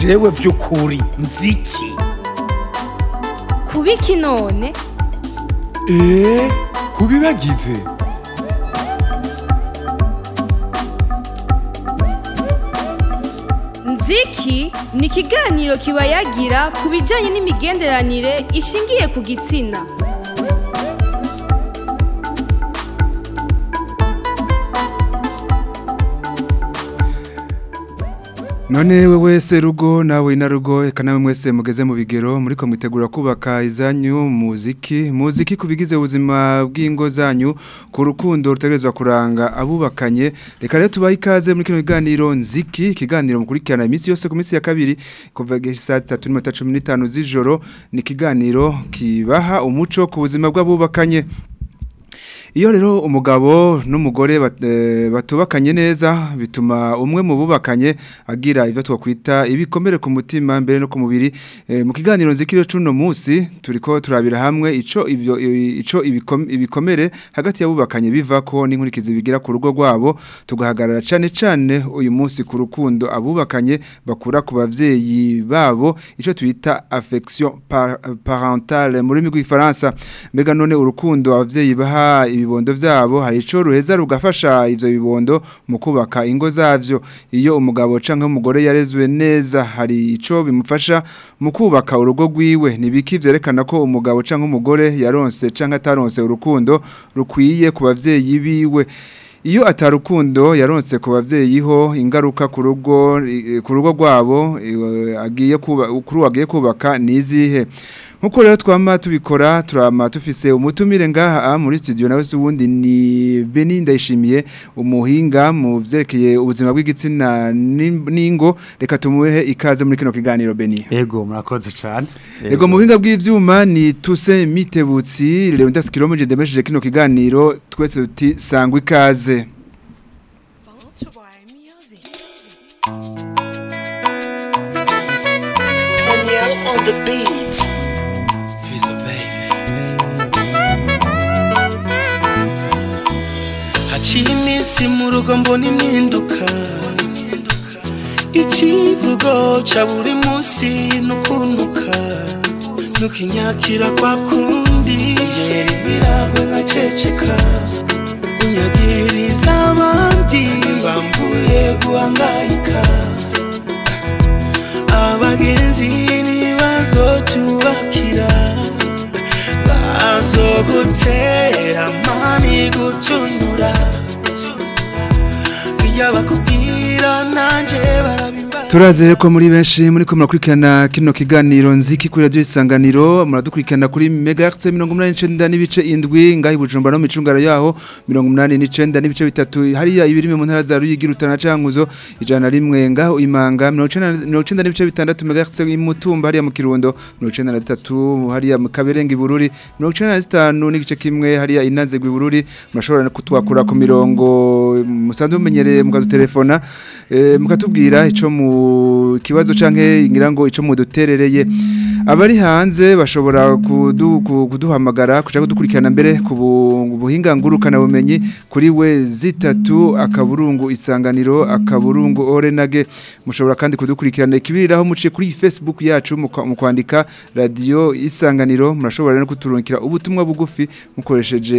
jewe vy'ukuri nziki kubiki none eee kubibagize nziki ni ikiganiro kibayagira ku bijyanye n'imigenderanire ishingiye ku gitsina none we wese rugo nawe na rugo eka nawe mwese mugeze mu bigero muri ko mwitegura kubaka izanyu muziki muziki kubigize ubuzima bw'ingo zanyu ku rukundo rutegerezwa kuranga abubakanye reka rero tubahe ikaze muri kino kiganiro nziki ikiganiro mukurikirana iminsi yose ku minsi ya kabiri kuva saa tatu n'iminota cumi n'itanu z'ijoro ni ikiganiro kibaha umuco ku buzima bw'abubakanye iyo rero umugabo n'umugore batubakanye neza bituma umwe mu bubakanye agira ibyo twakwita ibikomere ku mutima mbere no ku mubiri mu kiganiro nzikiro cy'uno munsi turi ko turabira hamwe icyo ibyo icyo ibikomere hagati y'abubakanye biva ko n'inkurikizi bigira ku rugo rwabo tugahagarara cyane cyane uyu munsi ku rukundo abubakanye bakura ku bavyeyi babo icyo twita affection parentale mu rurimi rw'ifaransa mbega none urukundo abavyeyi baha ibibondo vyabo hari ico ruheza rugafasha ivyo bibondo mu kubaka ingo zavyo iyo umugabo canke umugore yarezwe neza hari ico bimufasha mu kubaka urugo rwiwe nibiki vyerekana ko umugabo canke umugore yaronse canke ataronse urukundo rukwiye ku bavyeyi biwe iyo atarukundo yaronse ku bavyeyi ho ingaruka ku rugo ku rugo rwabo agiye kuba kuri wagiye kubaka nizihe nkuko rero twama tubikora turama tufise umutumire ngaha muri studio nawe se wundi ni Beni ndayishimiye umuhinga mu vyerekeye ubuzima bw'igitsina n'ingo reka tumuhe ikaze muri kino kiganiro Beni Ego murakoze cyane Ego mu buhinga bw'ivyuma ni Tuse Mitebutsi Leonidas Kiromeje ndemesheje kino kiganiro twese tuti sangwa ikaze Danielle on the beat. Fizo baby haciye iminsi mu rugo mbona impinduka ikivugo ca buri munsi nukuntuka nukinyakira kwa kundi yera ibiragwe nkaceceka unyagiriza abandi bambuye guhangayika abagenzi ntibazotubakira bazogutera mani gutunura iyo bakubwira nanje barabimba Turazere ko muri benshi muri ko murakurikirana kino kiganiro nziki kuri radio isanganiro muradukurikirana kuri megahertz 89 n'ibice indwi ngahi bujumbura no micungara yaho 89 n'ibice bitatu hariya ibirime mu ntara za Ruyigi rutana cankuzo ijana rimwe ngaho imanga 90 n'ibice bitandatu megahertz imutumba hariya mu kirundo 93 hariya mu kaberenga ibururi 95 n'igice kimwe hariya inaze gwibururi murashobora kutwakura ku mirongo musanzwe mumenyereye mukadutelefona eh, mukatubwira ico mu kibazo canke ngira ngo ico muduterereye abari hanze bashobora kudu, kuduhamagara kuja kudukurikirana mbere ku buhinga ngurukana bumenyi kuri we zitatu akaburungu isanganiro akaburungu orenage mushobora kandi kudukurikirana ikibiriraho muciye kuri Facebook yacu mu kwandika radio isanganiro murashobora no kuturungikira ubutumwa bugufi mukoresheje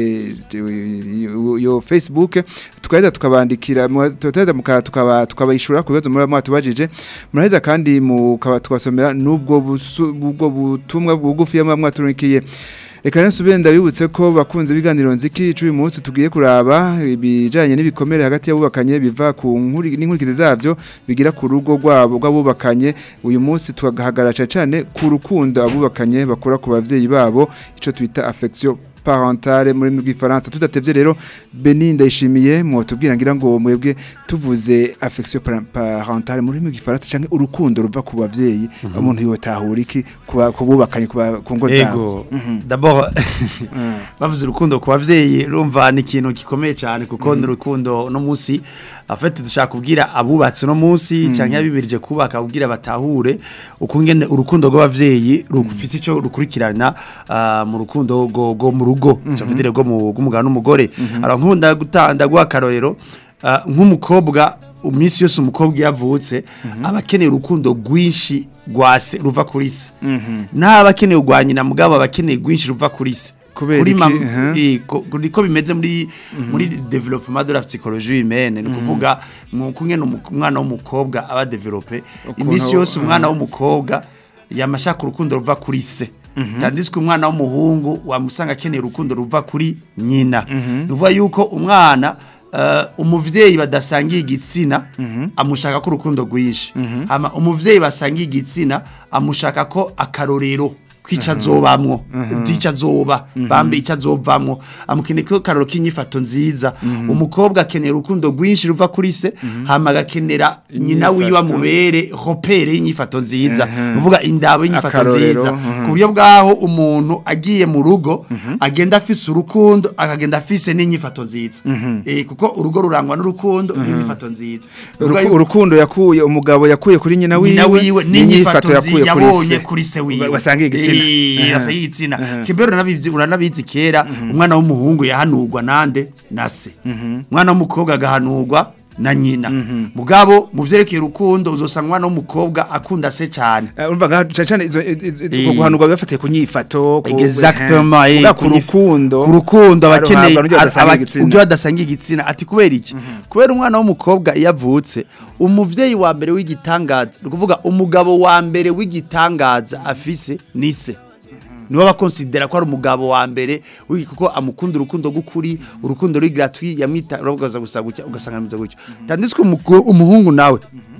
yo Facebook tukaheza tukabandikira tukaheza tukaba tukabayishura ku bibazo muri mwatubajije muraheza kandi mukaba twasomera nubwo ubwo butumwa bugufi y'amwaturunikiye Reka nsubire ndabibutse ko bakunze biganiro nziki cy'uyu munsi tugiye kuraba ibijanye n'ibikomere hagati y'abubakanye biva ku nkuri n'inkurikize zavyo bigira ku rugo rwabo rw'abubakanye uyu munsi tugahagarara cyane ku rukundo abubakanye bakora ku bavyeyi babo ico twita affection parentale muri rw'ifaransa tudatevye rero Beni ndayishimiye mwotubwira ngira ngo mwebwe tuvuze affection parentale muri rw'ifaransa canke urukundo ruva ku bavyeyi umuntu yotahura iki kububakanye ku ngo zabo Ego d'abord bavuze urukundo ku bavyeyi rumva ni ikintu gikomeye cyane kuko ni urukundo no munsi afite dushaka kubwira abubatse no munsi canke yabibirije kubaka kubwira batahure ukungene urukundo rw'abavyeyi rufite ico rukurikirana ah, mu rukundo go go mu rugo cyafite go mu gumugana n'umugore ara nkunda gutanda gwa karorero ah, nk'umukobwa iminsi yose umukobwa iyo avutse aba akeneye urukundo rwinshi rwa se ruva kuri se n'aba akeneye urwa nyina mugabo aba akeneye rwinshi ruva kuri se Kubera kuri iki? mam- Aha. eh, ko- ko- niko bimeze muri muri development de la psychologie humaine ni kuvuga mu kumwe umwana w'umukobwa aba develope Ukuntu- iminsi yose umwana w'umukobwa yamashaka urukundo ruva kuri se tandis ko umwana w'umuhungu wamusanga akeneye urukundo ruva kuri nyina ni ukuvuga yuko umwana eh, umuvyeyi badasangiye igitsina amushaka ko urukundo rwinshi hama umuvyeyi basangiye igitsina amushaka ko akarorero kwica azobamwo ico azoba bambe ico azovamwo amukeneye ko karoro k'inyifato nziza umukobwa akenera urukundo rwinshi ruva kuri se hama agakenera nyina wiwe Inyifato. amubere hopere y'inyifato nziza uvuga indabo y'inyifato Akarorero, nziza mhm. ku buryo bwaho umuntu agiye mu rugo agenda afise urukundo akagenda afise n'inyifato nziza eh kuko urugo rurangwa n'urukundo n'inyifato nziza Uvuga Uruku- yuko urukundo yakuye umugabo yakuye kuri nyina wiwe nyina wiwe n'inyifato yakuye nziza kuri yabonye se. kuri se wiwe wasangiye igitsina Eh, Aha. wasangiye igitsina kimbere uranabizi uranabizi kera umwana w'umuhungu yahanurwa nande na se umwana w'umukobwa agahanurwa na nyina mugabo mu vyerekeye urukundo uzosanga umwana w'umukobwa akunda se cyane Eh, urumva nka cyane cyane izo izo- izo- Eh. ubwo guhanurwa bifatiye ku nyifato ku- exactement eh, eh, kuvuga ku kunyif- rukundo ku rukundo abakeneye aruhabwa n'uburyo badasangiye igitsina. ubyo badasangiye igitsina ati kubera iki kubera umwana w'umukobwa iyo avutse umuvyeyi wa mbere w'igitangaza ni ukuvuga umugabo wa mbere w'igitangaza afise ni se niwe bakonsidera ko ari umugabo wa mbere w'iki kuko amukunda urukundo rw'ukuri urukundo ruri gratuit yamwita uravugaza gusa gutya ugasanga ameze gutyo tandis ko umugo- umuhungu nawe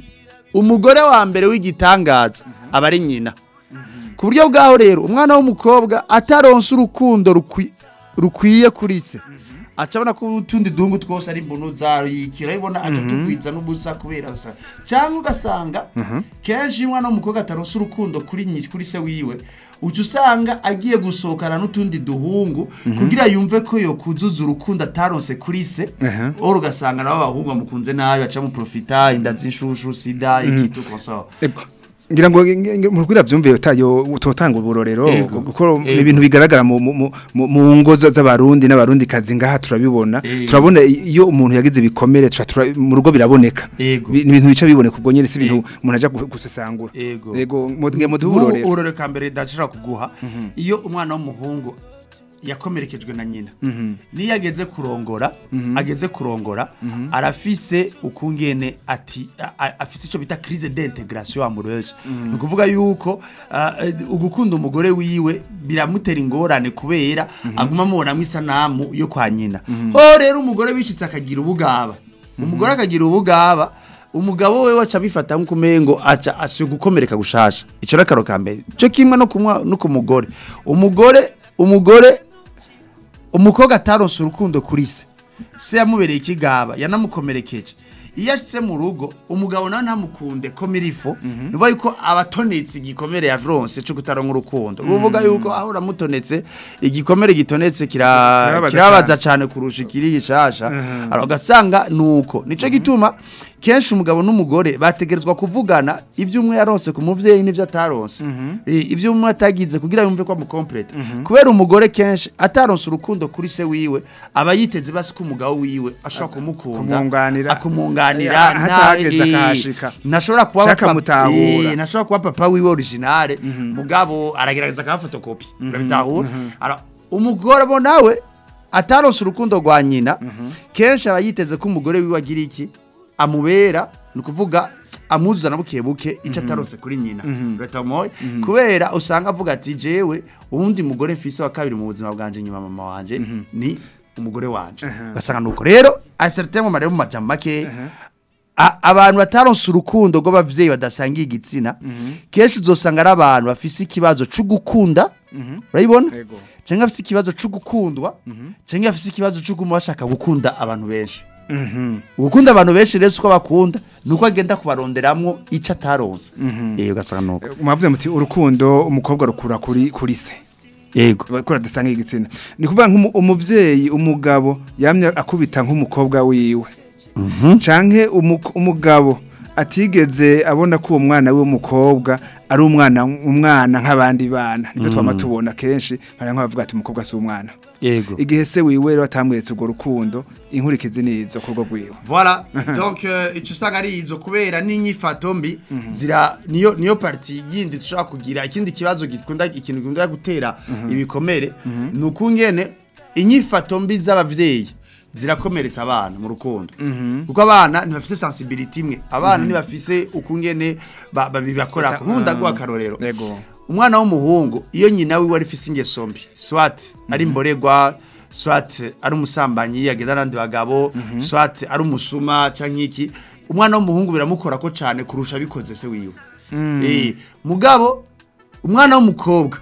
umugore wa mbere w'igitangaza aba ari nyina ku buryo bwaho rero umwana w'umukobwa ataronse urukundo rukwi- rukwiye kuri se acabona ko utundi duhungu twose ari mbunuza yikira ibona aca tugwiza n'ubusa kubera gusa cyangwa ugasanga kenshi iyo umwana w'umukobwa ataronse urukundo kuri nyi kuri se wiwe uca usanga agiye gusohokana n'utundi duhungu kugira yumve ko yo kuzuza urukundo ataronse kuri se Aha. oro ugasanga nabo abahungu bamukunze nabi baca muprofita inda z'inshushu sida ikitu koso Ego. ngira ngo nge- nge- mu rwira byumviye utayo utotanga uburorero Ego. kuko ni Ego. ibintu bigaragara mu mu- mu- mu- mu ngo za- z'abarundi n'abarundi kazi ngaha turabibona Ego. turabona iyo umuntu yagize ibikomere tuca tura- mu rugo biraboneka Ego. Bi- ni ibintu bica biboneka ubwo nyene si ibintu umuntu aja gu- gusesangura Ego. yego mu nge mu Nk'ubu duburorero urorero ka mbere ndashobora kuguha iyo umwana w'umuhungu yakomerekejwe na nyina niyo ageze kurongora ageze kurongora arafise ukungene ati a- a- afise icyo bita crise d'integration amoureuse ni ukuvuga yuko ah, eh, ugukunda umugore wiwe biramutera ingorane kubera aguma amubonamo isanamu yo kwa nyina ho rero umugore wishitse akagira ubugaba umugore akagira ubugaba umugabo we waca bifata nk'ukumengo aca asuye gukomereka gushasha ico rakaro ka mbere cyo kimwe no kumwa no kumugore umugore umugore umukobwa ataronse urukundo kuri se se yamubereye ikigaba yanamukomerekeje iyo ashitse mu rugo umugabo nawe ntamukunde ko mirifo nuvuga yuko abatonetse igikomere yaronse cyo kutaronka urukundo uvuga yuko aho uramutonetse igikomere gitonetse kira Kirababaza kirabaza cyane kurusha ikiri gishasha alors ugasanga nuko nico gituma kenshi umugabo n'umugore bategerezwa kuvugana ibyo umwe yaronse ku muvyeyi n'ibyo ataronse Eh, ibyo umwe atagize kugira yumve ko amukomplete kubera umugore kenshi ataronse urukundo kuri se wiwe aba yiteze basi ko umugabo wiwe ashobora kumukunda Kumwunganira. akumwunganira Eh, hatahageze nta- eh, akahashika. ntashobora kuba Shaka papa- mutahura. eh, ntashobora kuba papa wiwe originale mugabo aragerageza akafotokopi urabitahura Alors, umugore bo nawe ataronse urukundo rwa nyina kenshi aba yiteze ko umugore wiwe agira iki amubera ni ukuvuga amwuzuzana buke buke icyo ataronse kuri nyina leta moye kubera usanga avuga ati jewe uwundi mugore mfise wa kabiri mu buzima bwanje nyuma mama wanje ni umugore wanje ugasanga nuko rero acertain mu marebo mu majambo make a- abantu bataronse urukundo rw'abavyeyi badasangiye igitsina kenshi uzosanga ari abantu bafise ikibazo cyo gukunda urabibona Yego. cyangwa afise ikibazo cyo gukundwa cyangwa afise ikibazo cyo guma bashaka gukunda abantu benshi gukunda abantu benshi rero uko bakunda nuko agenda kubaronderamwo icyo ataronse eh ugasanga nuko mwavuze muti urukundo umukobwa rukura kuri kuri se yego bakora dasangiye igitsina ni kuvuga nk'umu- umuvyeyi umugabo yamye akubita nk'umukobwa wiwe canke umu- umugabo atigeze abona ko uwo mwana we w'umukobwa ari umwana umwana nk'abandi bana nibyo twama tubona kenshi hari nk'abavuga ati umukobwa si umwana Yego. igihe se wiwe rero atamweretse urwo rukundo inkurikizi nizo kurwo rwiwe Voilà. Donc euh, icyo usanga ari izo kubera n'inyifato mbi zira niyo niyo parti yindi dushobora kugira ikindi kibazo gikunda ikintu gikunda gutera ibikomere nukungene inyifato mbi z'abavyeyi zirakomeretsa abana mu rukundo kuko abana ntibafise sensibility imwe abana ntibafise ukungene ba- babibakora nkunda guha akarorero yego umwana w'umuhungu iyo nyina wiwe ari fise ingeso mbi swat ari imboregwa swat ari umusambanyi yagenda n'abandi bagabo swat ari umusuma canke iki umwana w'umuhungu biramukora ko cane kurusha bikoze se wiwe eh mugabo umwana w'umukobwa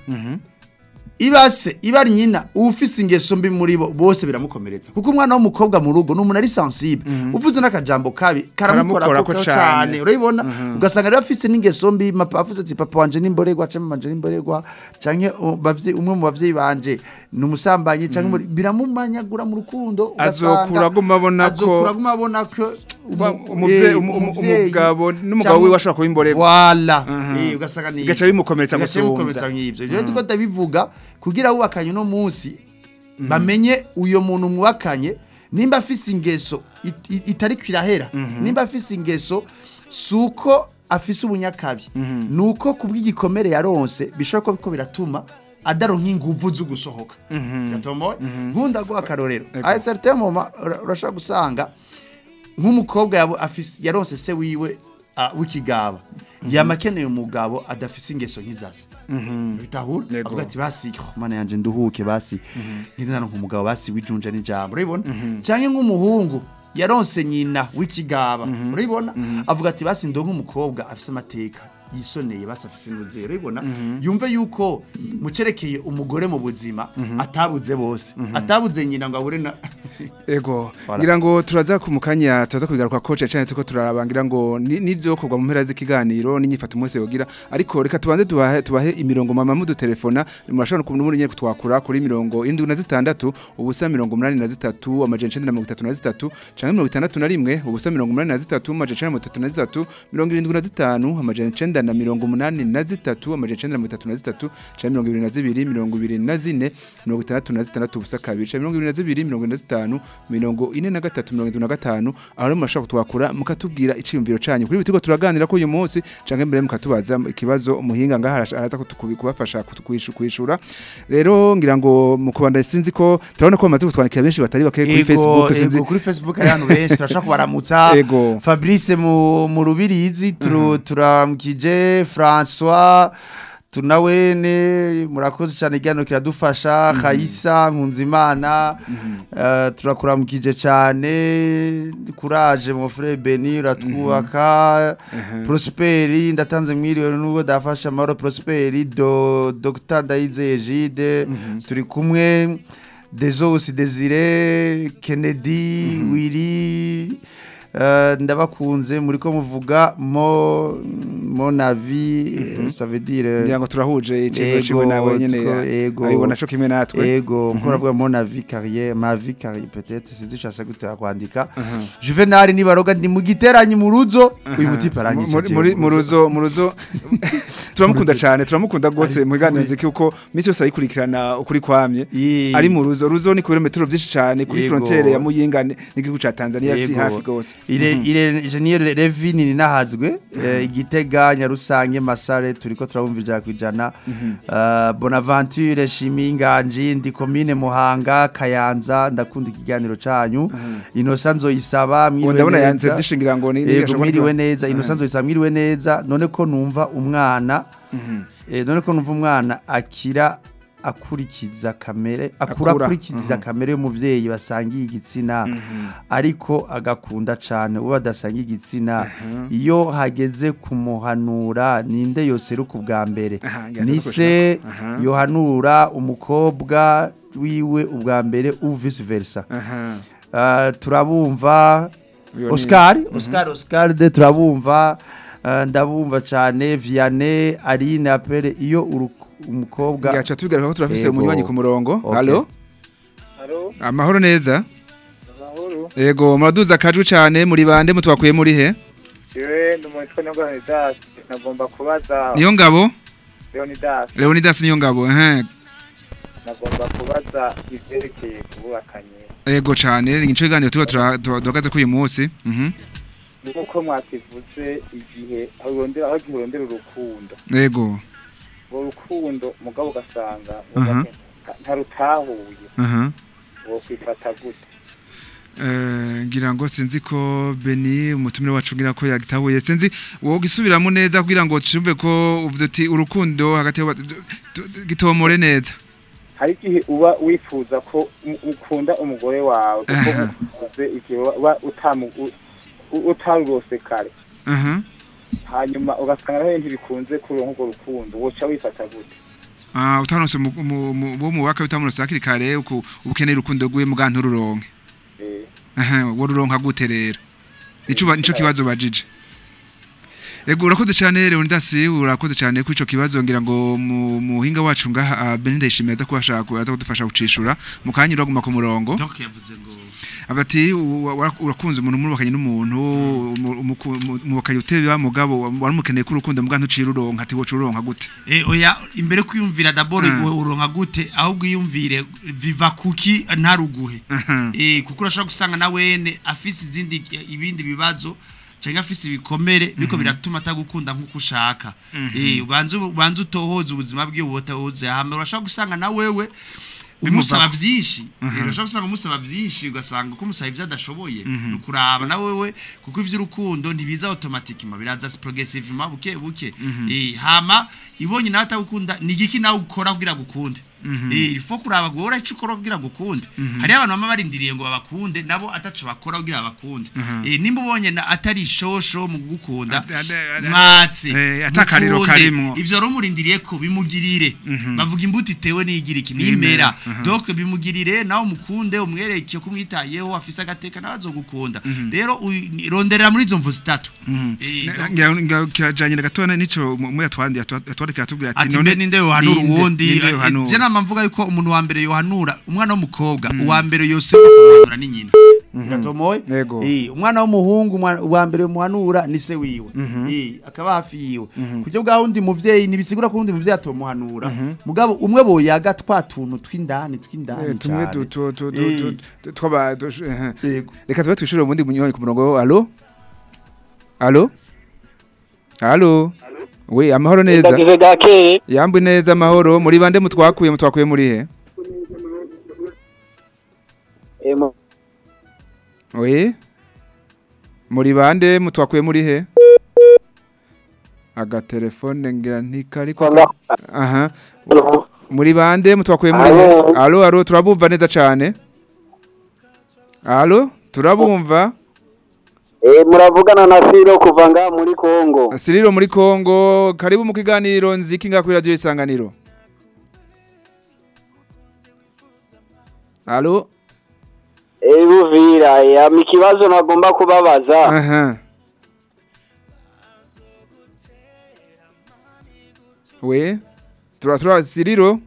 ibase iba ari nyina ufise ingeso mbi muri bo bose biramukomeretsa kuko umwana w'umukobwa mu rugo n'umuntu ari sensible uvuze n'akajambo kabi karamukora Karamukorako ko cane. cyane urabibona ugasanga rero afise n'ingeso mbi mapa avuze ati papa wanje n'imboregwa canke mama wanje n'imboregwa canke uh, bavye umwe mu bavyeyi banje ni umusambanyi canke muri- biramumanyagura mu rukundo ugasanga Azokura aguma abona ko- azokura aguma abona ko Ba- umu- umuvye- eh, umu- umu- umuvyeyi umugabo n'umugabo canke- wiwe ashobora kuba imboregwa. Voilà. Mhm. Eh, ugasanga ni Bigaca bimukomeretsa Bigaca gusumvya. bimukomeretsa nk'ivyo rero tuko ndabivuga kugira wubakanye uno munsi bamenye uyo muntu mwubakanye nimba afise ingeso it- it- itari kwirahera nimba afise ingeso suko afise ubunyakabi nuko kubw'igikomere yaronse bishobora ko biko biratuma adaronka inguvu zo gusohoka Biratomoye? nkunda guha akarorero a certain moment ura- urashobora gusanga nk'umukobwa yabo afise yaronse se wiwe ah, w'ikigaba yama akeneye umugabo adafise ingeso nk'izase bitahura Yego. avuga ati basi oh, mana yanje nduhuke basi ngenda naronka umugabo basi wijunja n'ijambo urabibona canke nk'umuhungu yaronse nyina w'ikigaba urabibona avuga ati basi ndonke umukobwa afise amateka yisoneye basi afise n'uzero urabibona yumve yuko mucerekeye umugore mu buzima atabuze bose atabuze nyina ngo abure na Ego, Voilà. ngira ngo turaza ku mukanya turaza kubigaruka ko cyane tuko turabangira ngo ni- nivyo kugwa mu mpera z'ikiganiro n'inyifato umunsi yogira ariko reka tubanze tubahe tubahe imirongo mama mu dutelefona murashobora kumenya muri nyine kutwakura kuri mirongo 76 ubusa 83 amajana 933 canke 61 ubusa 83 amajana 933 75 amajana 9 na 83 amajana 933 canke 22 24 66 ubusa kabiri canke 22 25 mirongo ine na gatatu mirongo itatu na gatanu aho rero murashobora kutwakura mukatubwira iciyumviro canyu kuri bitiko turaganira ko uyu munsi canke mbere mukatubaza ikibazo umuhinga ngaha araza- araza kutukubi- kubafasha kutukwishu- kwishura rero ngira ngo mu kubanda sinzi ko turabona ko bamaze kutwandikira benshi batari bake kuri Facebook sinzi ego kuri Facebook hari abantu benshi turashaka kubaramutsa Ego. Fabrice mu mu rubirizi turu turamukije François tunawene murakoze cyane igano kiradufasha Khaisa Nkunzimana eh, turakuramukije cyane courage mon frère Beni uratwubaka Prosperi ndatanze mwiriwe nubwo dafasha amahoro Prosperi do Dr Ndayize Egide turi kumwe Desos Desire Kennedy Willy euh, ndabakunze muri ko muvuga mo mon avis euh, ça veut dire ngira ngo turahuje iciyumviro Ego, ciwe nawe nyene two- ego. abibona co kimwe natwe ego mukora mon avis carrière ma vie carrière peut-être c'est icyo ashaka gutera kwandika Juvenal nibaroga ndi mu giteranyi mu ruzo uyu muti paranyije muri muri mu ruzo mu ruzo turamukunda cyane turamukunda gose mu biganiro nziki uko misi yose ayikurikirana ukuri kwamye Ye- ari mu ruzo ruzo ni kilometero byinshi cyane kuri Yego. frontiere ya Muyinga ni- n'igihugu ca Tanzania si Yego. hafi gose ire ire Engineer Levin ni nahazwe eh, igitega nyarusange masare turiko turabumva ijana kwijana Eh, Bonaventure Shiminganji ndi commune Muhanga Kayanza ndakunda ikiganiro canyu Innocent Nzoyisaba ubu mwiriwe ndabona yanze neza. byishingira ngo ni Yego mwiriwe neza Innocent Nzoyisaba mwiriwe neza none ko numva umwana eh, none ko numva umwana akira akurikiza kamere akura Akura. akurikiza kamere y'umuvyeyi basangiye igitsina ariko agakunda cyane uwo badasangiye igitsina iyo hageze kumuhanura ninde yoseruka ubwa mbere Aha, ngira ni ngo se Aha. yohanura umukobwa wiwe ubwa mbere u vice versa aha Uh, turabumva Uyo ni- Oscar Oscar Oscar de turabumva uh, ndabumva cyane Vianney Aline apere iyo uru- umukobwa gacha tubigaruka ko turafise Yego. umunywanyi ku murongo Okay. hallo Halo, amahoro neza amahoro. yego muraduza akajwi cyane muri bande mutwakuye muri he Jewe ndi umutwe na Leonidas. Nagomba kubaza niyo ngabo Leonidas. Leonidas niyo ngabo ehe nagomba kubaza ivyerekeye kububakanye Ego cane ni ico kiganiro tuba turahagaze kuri uyu munsi. Mhm. nk'uko mwakivuze igihe aho urondera aho igihe urondera urukundo Ego. urwo rukundo mugabo ugasanga Aha. ntarutahuye Aha. wokwifata gute Eh ngira ngo sinzi ko Beni umutumire wacu ngira ko yagitahuye sinzi wowe gisubiramo neza kugira ngo cyumve ko uvuze ati urukundo hagati y'aba- tu- gitomore neza. hari igihe uba wifuza ko u- ukunda umugore wawe kuko Aha. uvuze igihe uba utamu u- u- utarurose kare Aha. hanyuma ugasanga naho ntibikunze kuronka urwo rukundo woca wifata gute Ah utaronse mu- mu- mu- bo mu waka utamunose hakiri kare uko ubukeneye urukundo rwiwe mugantu ruronke. Eh, Aha, woruronka gute rero? Nico ba- nico kibazo bajije. Ego urakoze cyane Leonidas urakoze cyane kuri ico kibazo ngira ngo mu muhinga wacu ngaha Belinda yishimiye aza kubashaka aza kudufasha gucishura mu kanya uraguma ku murongo. donc yavuze ngo Abati urakunze umuntu murubakanye n'umuntu mubakanye utebe mugabo waramukeneye ko urukundo mugantu ucira uronka ati wocu uronka gute? Eh, oya imbere kwiyumvira d'abord Mm. mm. uronka gute ahubwo iyumvire viva kuki ntaruguhe Mhm. eh kuko urashobora gusanga na wene afise izindi ibindi bibazo cyangwa afise ibikomere biko biratuma atagukunda nk'uko ushaka eh ubanze ubanze utohoza ubuzima bwiwe ubutahoze hama urashobora gusanga na wewe umusaba vyinshi Eh, urashobora gusanga umusaba vyinshi ugasanga ko umusaba ivyo adashoboye nukuraba na wewe kuko ivy'urukundo ntibiza automatiquement biraza progressivement buke buke eh hama ibonye nawe atagukunda ni igiki nawe ukora kugira gukunde eh ifo kuraba guhora ico ukora kugira gukunde hari abantu bama barindiriye ngo babakunde nabo ataco bakora kugira bakunde eh nimba ubonye na atari shosho mu gukunda Ade- ade- ade- mwatse Eh, atakariro mukunde. karimwo. ivyo rero murindiriye ko bimugirire bavuga imbuto itewe n'igira iki nimera Nimera, donc bimugirire nawe umukunde umwereke ko umwitayeho afise agateka nawe azogukunda rero uyi- ronderera muri izo mvu zitatu Eh, donc- ngira ngira kirajanye na gatoya nico mu yatwandi yatwandikira atubwira ati ati mbe ninde yohanura ninde- uwundi ninde Eh, yohanura? je nama mvuga yuko umuntu wa mbere yohanura umwana w'umukobwa uwa mbere yose kumuhanura ni nyina biratomoye Yego. Eh, umwana w'umuhungu umwa- uwa mbere muhanura ni se wiwe Eh, akaba hafi yiwe kujya bwa wundi muvyeyi nibisigura ko wundi muvyeyi atomuhanura mugabo umwe boyaga twa tuntu tw'indani Eh, tw'indani tumwe cane. tu- tu- tu- tu- Eh, tu- tu- twaba tu- eh, Yego. reka tube twishurire ubundi munywanyi ku murongo alo alo alo we amahoro neza ndagize gakeye yambu neza amahoro muri bande mutwakuye mutwakuye muri he we muri bande mutwakuye muri he agatelefone ngira ntikariko ka- aha muri bande mutwakuye muri he Alo. alo alo turabumva neza cane alo turabumva muravugana na siro kuva nga muri kongo Siriro muri Kongo karibu mu kiganiro nziki nga kuri radio isanganiro Alo buvira yama ikibazo nagomba kubabaza aha We tura tura Siriro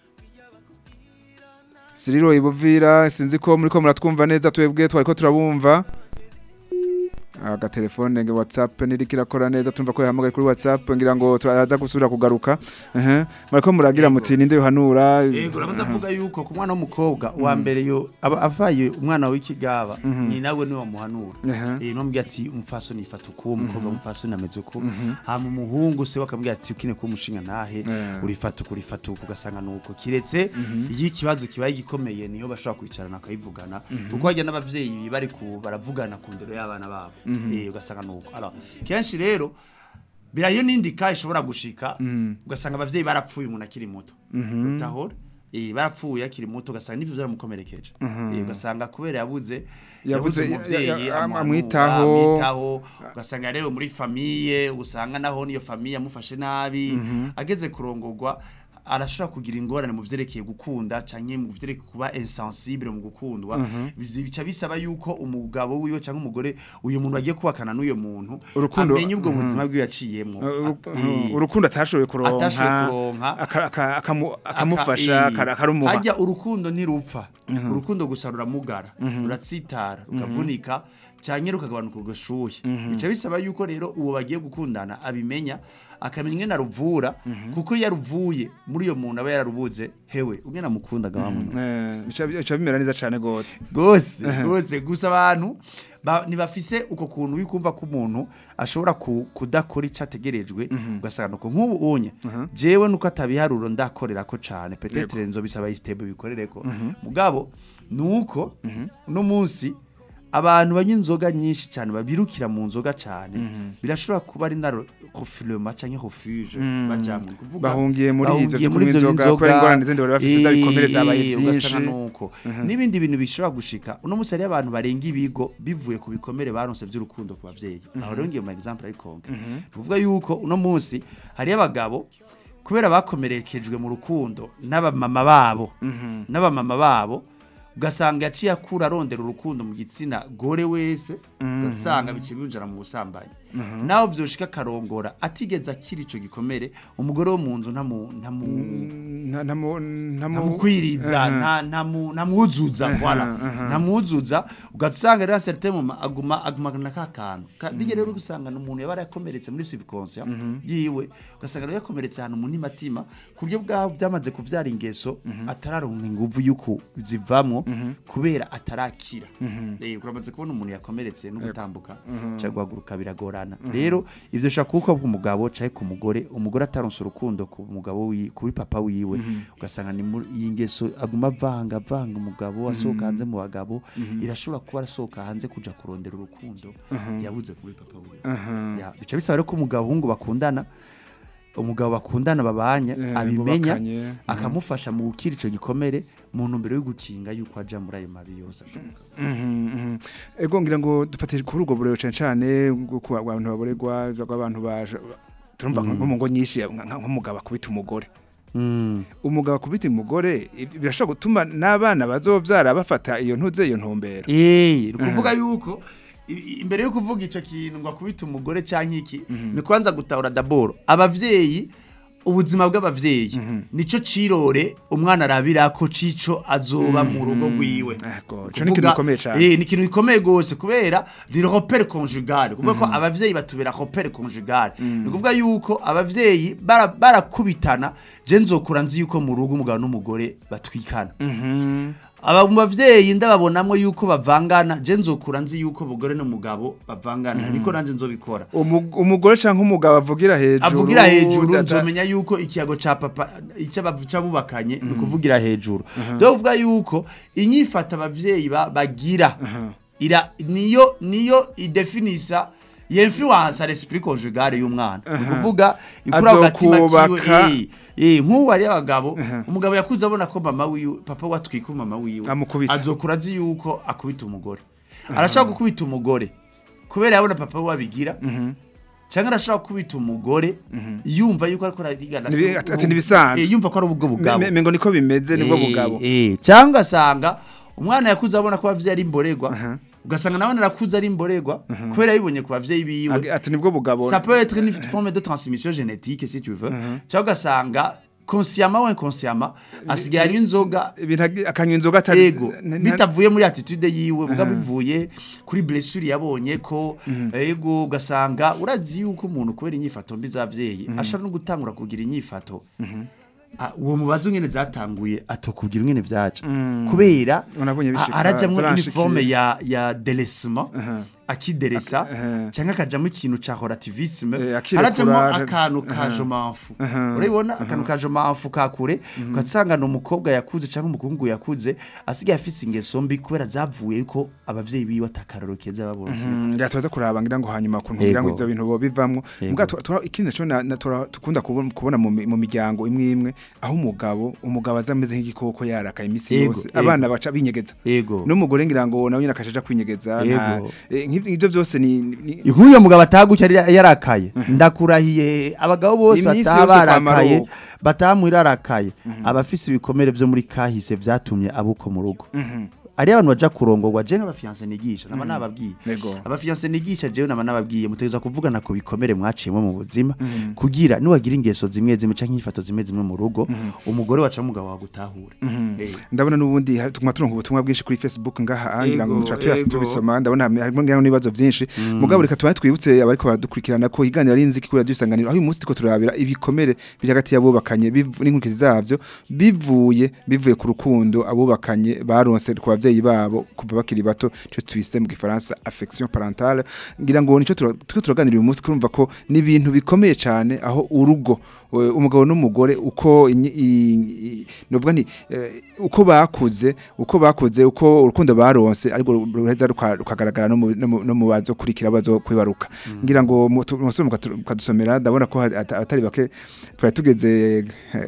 Siriro ibuvira sinzi ko muri ko muratwumva neza twebwe twariko turabumva agatelefone nge WhatsApp nirikirakora neza tumva ko yahamagaye kuri WhatsApp ngira ngo turaza gusubira kugaruka ehe mariko muragira muti ninde yohanura Yego urabona ndavuga yuko ku mwana w'umukobwa uwa mbere yo aba avaye umwana w'ikigaba ni nawe niwe wamuhanura Aha. eh no mbya ati umfaso nifata uko umukobwa umfaso nameze uko hama umuhungu se bakambwira ati ukine ko umushinga nahe Eh. urifata uko urifata uko ugasanga nuko kiretse iyo ikibazo kibaye gikomeye niyo bashobora kwicarana akayivugana kuko hajya n'abavyeyi bari ku baravugana ku ndero y'abana babo eh ugasanga nuko alors kenshi rero birayo nindika ishobora gushika ugasanga abavyeyi barapfuye umuntu akiri muto utahora eh barapfuye akiri muto ugasanga n'ivyo byaramukomerekeje eh ugasanga kubera yabuze Yabuze- yabuze umuvyeyi ya- ya- amuhanura, amwitaho. amwitaho ugasanga yarewe muri famiye usanga naho niyo famiye amufashe nabi ageze kurongorwa arashobora kugira ingorane mu vyerekeye gukunda canke mu vyerekeye kuba insensible mu gukundwa Bizi- bica bisaba yuko umugabo wiwe canke umugore uyu muntu agiye kubakana n'uyo muntu Urukundo- amenye ubwo Mhm. buzima bwiwe yaciyemwo Uru- Eh, urukundo atashoboye kuronka atashoboye kuronka. aka- aka- akamu- aka- akamufasha eh, aka- akarumuha harya urukundo ntirupfa urukundo gusa ruramugara ruratsitara rukavunika cyangwa rukagabanuka ugashuhe bica bisaba yuko rero uwo bagiye gukundana abimenya akamenya ingene aruvura kuko iyo aruvuye muri iyo muntu aba yararubuze hewe ungena mukundaga wamuntu Eh, bica bica bimera neza cyane gose rwose rwose gusa abantu ba- ntibafise uko kuntu wikumva ko umuntu ashobora ku- kudakora icyo ategerejwe ugasanga nuko nk'ubu unye jewe nuko atabiharuro ndakorera ko cyane petetere nzo bisaba isitebe bikorere ko mugabo nuko uno munsi abantu banywa inzoga nyinshi cyane babirukira mu nzoga cyane birashobora kuba ari na refilema cyangwa refuge bajamwe ni kuvuga Bahungiye muri ivyo bahungiye vyo muri kunywa ivyo inzoga, by'inzoga, kubera ingorane zindi bari bafise z'abikomere zabaye eh, vyinshi. ugasanga nuko n'ibindi bintu bishobora gushika uno munsi hariyo abantu barenga ibigo bivuye ku bikomere baronse by'urukundo ku bavyeyi aho rero ngiye mu example ari konke ni ukuvuga yuko uno munsi hariyo abagabo kubera bakomerekejwe mu rukundo n'abamama babo n'abamama babo ugasanga yaciye akura arondera urukundo mu gitsina gore wese ugasanga biciye binjira mu busambanyi naho vyoshika akarongora atigeze akira ico gikomere umugore wo mu nzu ntamu ntamu nta ntamu ntamu ntamukwiriza Aha. nta ntamu ntamwuzuza voilà ntamwuzuza ugasanga rero certain moment aguma agumana ka kantu Ka- bijya rero gusanga umuntu yaba yarakomeretse muri subconscient yiwe ugasanga rero yakomeretse ahantu mu ntimatima ku buryo bwaho byamaze kuvyara ingeso atararonka inguvu yuko zivamwo kubera atarakira eh uramaze kubona umuntu yakomeretse no gutambuka cyangwa guhaguruka biragorana rero ivyo shaka kuko umugabo caye ku mugore umugore ataronse urukundo ku mugabo wi kuri papa wiwe ugasanga ni muri iyi ngeso aguma avanga avanga umugabo asohoka hanze mu bagabo irashobora kuba arasohoka hanze kuja kurondera urukundo yabuze kuri papa wiwe Ya, bica bisaba rero ko umugabo hungu bakundana umugabo bakundana babanye Eh, abimenya bubakanye. akamufasha mu gukira ico gikomere mu ntumbero yo gukinga yuko aja muri ayo mabi yose ashoboka Mhm, mhm. ego ngira ngo dufatire kuri ubwo burero cyane cyane bwo ku abantu baboregwa abantu baje turumva nko mu ngo nyinshi nka- nka- nk'umugabo akubita umugore umugabo akubita umugore ibi- birashobora gutuma n'abana bazovyara bafata iyo ntuze iyo ntumbero Eh, ni ukuvuga yuko i- i- imbere yo kuvuga ico kintu ngo akubite umugore canke iki ni kwanza gutahura daboro abavyeyi ubuzima bw'abavyeyi nico cirore umwana arabirako cico azoba mu rugo rwiwe Ego, Ni ico ni ikintu ukuvuga- gikomeye cane. Eh, ni ikintu gikomeye gose kubera ni repere conjugal kuvuga ko abavyeyi batubera repere conjugal ni ukuvuga yuko abavyeyi bara- barakubitana je nzokura nzi yuko mu rugo umugabo n'umugore batwikana aba mu bavyeyi ndababonamwo yuko bavangana je nzokura nzi yuko umugore n'umugabo bavangana niko nanje nzobikora Umu- umugore canke umugabo avugira hejuru avugira hejuru dada- nzomenya yuko ikiyago ca papa icyo bubakanye ni ukuvugira hejuru dore uvuga yuko inyifata abavyeyi ba- bagira ira niyo niyo idefinisa yinfluence l'esprit conjugal y'umwana ni ukuvuga ikura agatima Azokubaka. kiwe eh, eh nk'ubu ari abagabo umugabo yakuze abona ko mama wiwe papa watwika mama wiwe Amukubita. azokura azi yuko akubita umugore arashaka gukubita umugore kubera yabona papa we abigira cyangwa arashaka gukubita umugore yumva yuko ariko arigana Nibi- se- ati- ati nibisanzwe. Eh, yumva ko ari ubwo bugabo Me- mengo niko bimeze nibwo Eh, bugabo eh, cyangwa asanga umwana yakuze abona ko abavyeyi ari imborerwa ugasanga nawe narakuze ari imborerwa kubera yabibonye ku bavyeyi biwe Ag- ati nibwo bugabo ça peut être une forme de transmission génétique si tu veux cyangwa ugasanga consciemment ou inconsciemment asigaye anywa inzoga ibintu agi- akanywa inzoga atari ego n- n- bitavuye muri attitude yiwe buga bivuye kuri blessure yabonye ko ego ugasanga urazi yuko umuntu kubera inyifato mbi z'abavyeyi ashobora no gutangura kugira inyifato Ah, uwo mubazo nyene zatanguye atokubwira ingene vyaca kubera Unabonye bishika, a- arajamwo turanshikiye. uniforme ya ya delesma akideresa aha. canke akajamwo ikintu ca horativisme Eh, akirekura, harajamwo ara- akantu ka jomamfu urabibona akantu ka jomamfu kakure ugasanga ni umukobwa yakuze canke umuhungu yakuze asigaye afise ingeso mbi kubera zavuye yuko abavyeyi biwe atakaroro keza babonye Mm, ngira tubaza kuraba ngira ngo hanyuma kuntu ngira ngo Ego. ivyo bintu bo bivamwo Ego. muga tu- tura- ikindi naco na- na- tura- tukunda kubona kubona mu mi- mu miryango imwe imwe aho umugabo umugabo aza ameze nk'igikoko yarakaye imisi Ego, yose ego. abana baca binyegeza ego n'umugore ngira ngo nawe nyine akashaja kwinyegeza nta- Ego. eh, nk'ivyo ivyo vyose ni ni- nk'uyo mugabo ataguca yarakaye ndakurahiye abagabo bose Iminsi bataha yose kwa barakaye Maruko. bataha muri arakaye abafise ibikomere vyo muri kahise vyatumye abuko mu rugo ari abantu baja kurongorwa je nk'abafiance nigisha naba nababwiye Yego. abafiance nigisha jewe naba nababwiye mutegeza kuvugana ku bikomere mwaciyemo mu buzima kugira niwagira ingeso zimwe zimwe canke inyifato zimwe zimwe mu rugo umugore waca mugabo wagutahure Eh. ndabona n'ubundi hari- tuguma turonka ubutumwa bwinshi kuri Facebook ngaha angira ngo Ego, tuba tuyasi ego. tubisoma ndabona hamwe- harimo ngano n'ibibazo byinshi mugabo reka tubaye twibutse abariko baradukurikirana ko higanira ari inziki kuri radio isanganiro aho uyu munsi tuko turabira ibikomere biri hagati y'abubakanye bivu- n'inkurikizi zavyo bivuye bivuye ku rukundo abubakanye baronse ku bavyeyi babo kuva bakiri bato cyo twise mu gifaransa affection parentale ngira ngo nico tura- turiko turaganira uyu munsi kurumva ko ni ibintu bikomeye cyane aho urugo eh, umugabo n'umugore uko inyi- i- i- novuga nti eh, uko bakuze uko bakuze uko urukundo baronse ariko ruheza ruka- rukagaragara no mu- no mu- no mu bazo kurikira bazo kwibaruka ngira ngo mu- tu- musore mukatu- mukadusomera ndabona ko hari- ata- atari bake twari tugeze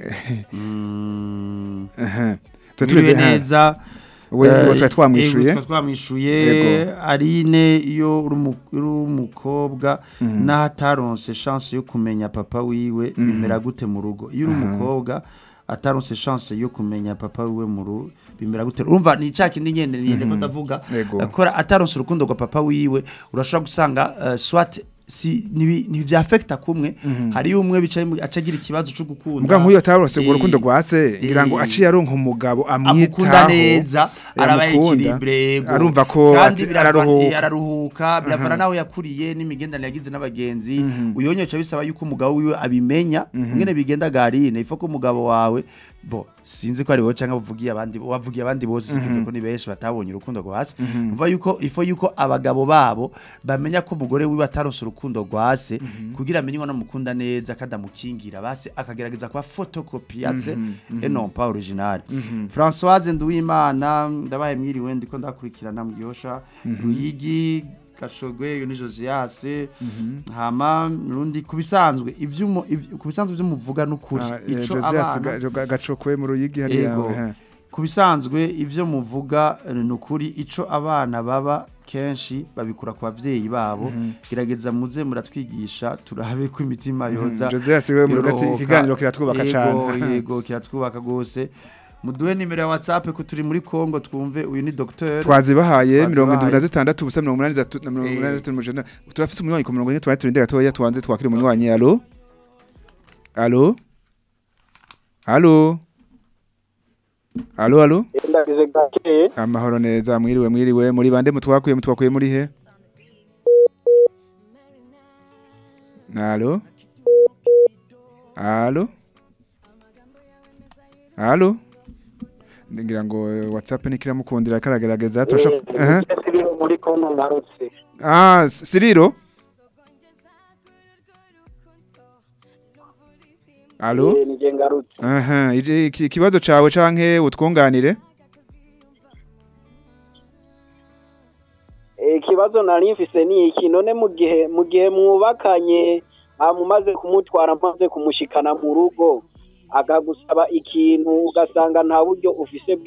Mm. aha. twari Mwiriwe tugeze aha. neza we Eh, we twari twamwishuye yego, twari twamwishuye Yego. arine iyo uri umu- uri umukobwa naho ataronse chance yo kumenya papa wiwe bimera gute mu rugo iyo uri umukobwa ataronse chance yo kumenya papa wiwe mu rugo bimera gute urumva ni cya kindi nyene nyene ko ndavuga Yego. akora ataronse urukundo rwa papa wiwe urashobora gusanga eh, swat si nibi ni byafekta kumwe hari umwe bicaye mu- acagira ikibazo cyo gukunda mbwa nk'uyo ataronse urwo Eh, rukundo rwa se ngira ngo eh, aciye aronka umugabo amukunda amwitaho neza arabaye amukunda, ekilibre yego arumva ko kandi ati- birava- araruhuka. eh, araruhuka biravana naho yakuriye n'imigendanire yagize n'abagenzi uyonyeca bisaba yuko umugabo wiwe abimenya ngene bigenda garine ifo ko umugabo wawe bo sinzi ko ari wowe canke bavugiye abandi wavugiye abandi bose sikivuga ko ni benshi batabonye urukundo rwa se umva yuko ifo yuko abagabo babo bamenya ko umugore wiwe ataronse urukundo rwa se kugira amenye ngo namukunda neza kandi amukingira base akagerageza kuba photocopy ya se et non pas original Françoise Nduwimana ndabaye mwiriwe ndiko ndakurikirana mu gihosha Ruyigi Gashogwe yo ni Josias hama rundi kubisanzwe ivyo kubisanzwe byo muvuga n'ukuri Ah, eh, ico Josias abana Ga- Ga- gacokwe mu ruyigi hariya Ego. aha. ku bisanzwe ibyo muvuga eh, ni ukuri icyo abana baba kenshi babikura ku babyeyi babo gerageza muze muratwigisha turabe ko imitima yoza Josias we mu rugati yorohoka. ikiganiro kiratwubaka Yego, cyane yego kiratwubaka rwose muduhe nimero ya whatsapp ko turi muri Kongo twumve uyu ni docteur twazibahaye mirongo indwi na Twazibahaye. zitandatu ubusa mirongo umunani zatu- na mirongo umunani zitatu mujana turafise umunywanyi ku mirongo ine tubaye turinde gatoya tubanze twakire umunywanyi alo alo alo alo alo ndagize gakeye amahoro neza mwiriwe mwiriwe muri bande mutwakuye mutwakuye muri he alo alo alo ngira ngo eh, whatsapp nikiramukundira karagerageza turashaka aha siri muri kongo ngarutse ah S- siriro alo Eh, nije ngarutse aha ije- iki- ikibazo cawe canke utwunganire Eh, ikibazo nari mfise ni iki none mu gihe mu gihe mwubakanye mumaze kumutwara maze kumushikana mu rugo akagusaba ikintu ugasanga nta buryo ufise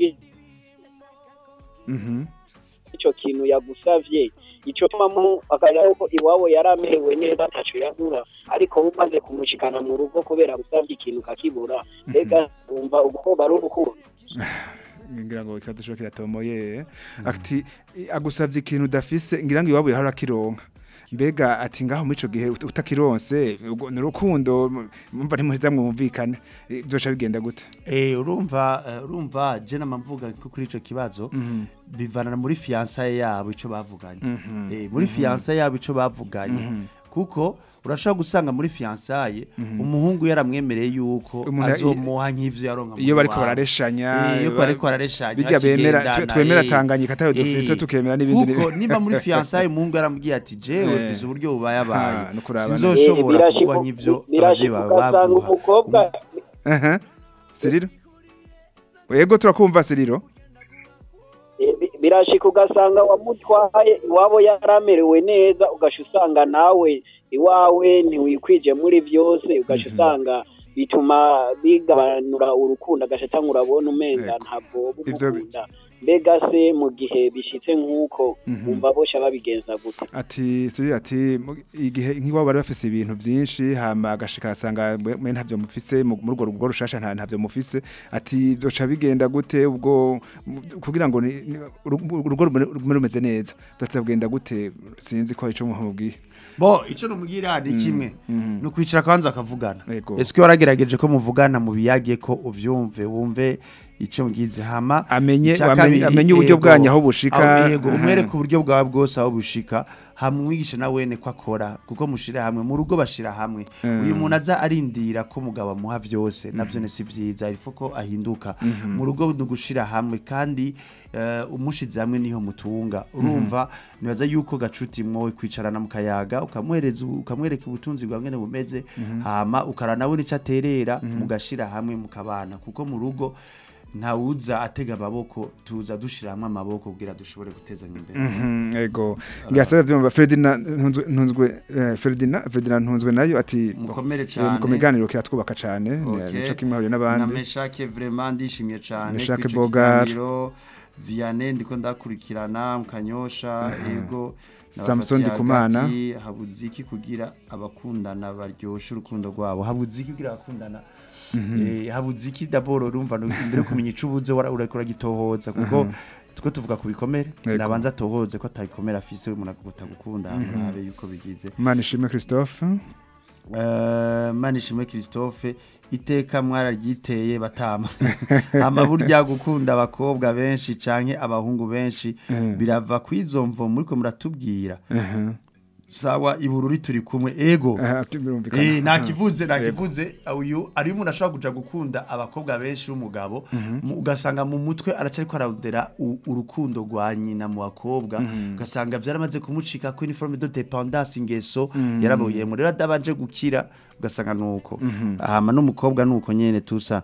mhm bw'icyo kintu yagusavye icyo tuma akajya ko iwabo yari amerewe neza ataco yagura ariko we umaze kumushikana mu rugo kubera gusavye ikintu kakibura mbega wumva ubwo bari urukundo ngira ngo ikibazo cyo kiratomoye ati agusavye ikintu udafise ngira ngo iwabo yahora kironka mbega ati ngaho muri ico gihe ut- utakironse ubwo ni urukundo mumva ntimuheza mwumvikane Eh, byosha bigenda gute Eh urumva eh, urumva je namamvuga ko kuri ico kibazo bivana muri fiançailles yabo ico bavuganye eh muri fiançailles yabo ico bavuganye kuko urashobora gusanga muri fiançailles umuhungu yaramwemereye yuko Umuntu- azomuha nk'ivyo yaronka mu iyo bariko iwabo. barareshanya Eh, iyo bariko barareshanya bijya bemera bakigendana, twe- twemera eh. tanganyika atayo dufise Eh, tukemera n'ibindi kuko niba muri fiançailles umuhungu yaramubwiye ati jewe Eh. mfise uburyo bubaye abaye Ah, no kurabana. sinzoshobora birashika- kuba nk'ivyo abavyeyi birashika bawe ugasanga baguha umukobwa aha siriro yego turakumva siriro Eh, bi- birashika ugasanga wamutwaye iwabo yaramerewe neza ugasha usanga nawe iwawe ntiwikwije muri byose ugasha usanga bituma bigabanura urukundo agasha atanga urabona umenga Yego. ntabwo Ivyo bi- bumukunda mbega se mu gihe bishitse nk'uko Mhm. bumva bosha babigenza gute ati siri ati mu- igihe nk'iwabo bari bafise ibintu byinshi hama agashika asanga mwe mwe ntavyo mufise mu muri urwo rugo rushasha nta ntavyo mufise ati byoca bigenda gute ubwo mu- kugira ngo ni- ni- uru- urugo rumere rumere rumeze neza byoca bigenda gute sinzi ko ico mubwiye bo icyo numubwira ni kimwe mhm. ni ukwicara kwanza akavugana Yego. ese waragerageje ko muvugana mu biyage ko uvyumve wumve icyo ngize hama Amenye- Icya amenye- kabiri, amenye uburyo yego, bwanyu aho bushika. aho- yego Aha. umwereke uburyo bwawe bwose aho bushika hamwigisha na wene ko akora kuko mushira hamwe mu rugo bashira hamwe Mm. uyu muntu aza arindira ko mugabo amuha byose navyo si vyiza ariko ko ahinduka mu rugo ni ugushira hamwe kandi eh, umushize hamwe niho mutunga urumva nibaza yuko gacuti mwowe kwicarana mu kayaga ukamuhereza ukamwereka ubutunzi bwa ngene bumeze hama ukaranabona ico aterera mugashira hamwe mukabana kuko mu rugo ntawuza atega amaboko tuza dushira hamwe amaboko kugira dushobore gutezanya imbere Mhm, ego ngasaba vyumva Ferdinand ntunzwe ntunzwe eh, Ferdinand Ferdinand ntunzwe nayo ati Mukomere eh, cane. mu kumiganiro kiratwubaka cane Okay. nico kimwe hari na n'abandi meshake vraiment ndishimye cyane Meshake kw'ico Bogar. kiganiro. Vianney ndiko ndakurikirana mukanyosha ego Samson Ndikumana. habuze iki kugira abakundana baryosha urukundo rwabo habuze iki kugira abakundana eh habuze iki d'abord urumva no- imbere yo kumenya ico ubuze wara- urakora gitohoza kuko tuko tuvuga ku bikomere Yego. nabanza tohoze ko atabikomere afise umuntu agutagukunda murabe yuko bigize Imana ishimwe Christophe Eh, manishimwe Christophe iteka mwararyiteye batama ama burya gukunda abakobwa benshi canke abahungu benshi Mhm. birava kwizomvo muriko muratubwira Mhm. sawa ibururi turi kumwe ego Aha, birumvikana. Eh nakivuze nakivuze uyu ari umuntu ashobora kuja gukunda abakobwa benshi b'umugabo mu- ugasanga mu mutwe aracariko ararondera u- urukundo rwa nyina mu bakobwa ugasanga vyaramaze kumucika ko uniforme de dépendance ingeso yarabuye mu rero adabanje gukira ugasanga nuko hama n'umukobwa nuko nyene tusa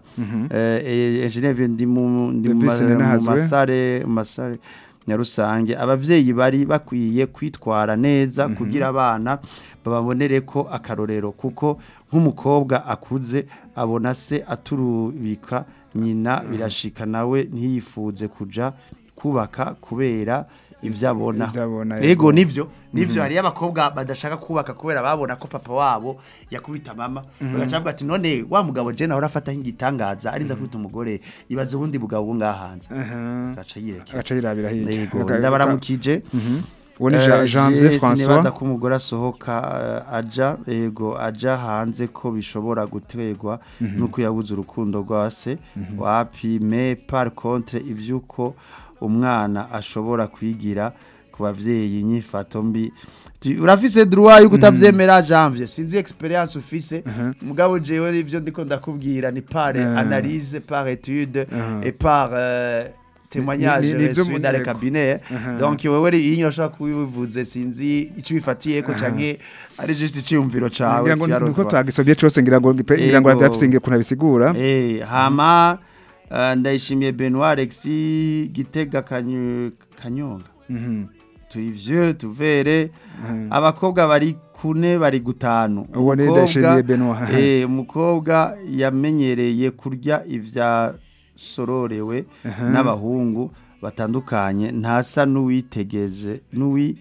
eh engineer ndi mu ndi mu Davis ma- mu Ninahazwe. masare mu masare nyarusange abavyeyi bari bakwiye kwitwara neza kugira abana bababonere ko akarorero kuko nk'umukobwa akuze abona se aturubika nyina birashika nawe ntiyifuze kuja kubaka kubera ivyo abona Ivyo abona, ego yego. nivyo nivyo hariyo abakobwa badashaka kubaka kubera babona ko papa wabo yakubita mama bagaca bavuga ati none wa mugabo je nahora afata nk'igitangaza arinza kubita umugore ibaze ubundi bugabo bwo ngahanze Aha. agaca yirekera agaca yirabira hirya Yego, Aka- ndabaramukije uwo ni Eh, Jean- Janvier je François sinibaza ko umugore asohoka eh, aja yego aja hanze ko bishobora gutegwa nuko yabuze urukundo rwa se wapi me par contre ivyuko umwana ashobora kwigira ku bavyeyi nyifato mbi Tu- urafise droit yo kutavyemera Janvier sinzi experience ufise mugabo jewe ivyo ndiko ndakubwira ni par Eh. analyse par étude Mhm. et par euh, témoignage Ni- ni- ni ivyo reçu mu- dans le yego. cabinet Aha. donc wewe iyi nyoshaka kubivuze sinzi ico bifatiye ko canke ari just iciyumviro cawe ngira ngo kiyaronka. nuko twagisobye cose ngira ngo ngira ngo Yego. byafisinge kuna bisigura eh hama eh, ndayishimiye Benoit Alexis Gitega Kanyu- Kanyonga Mhm. turi vieux tuvere abakobwa bari kune bari gutanu Uwo ni Umukobwa- Ndayishimiye Benoit. eh umukobwa yamenyereye kurya ivya sororewe n'abahungu batandukanye ntasa n'uwitegeze n'uwi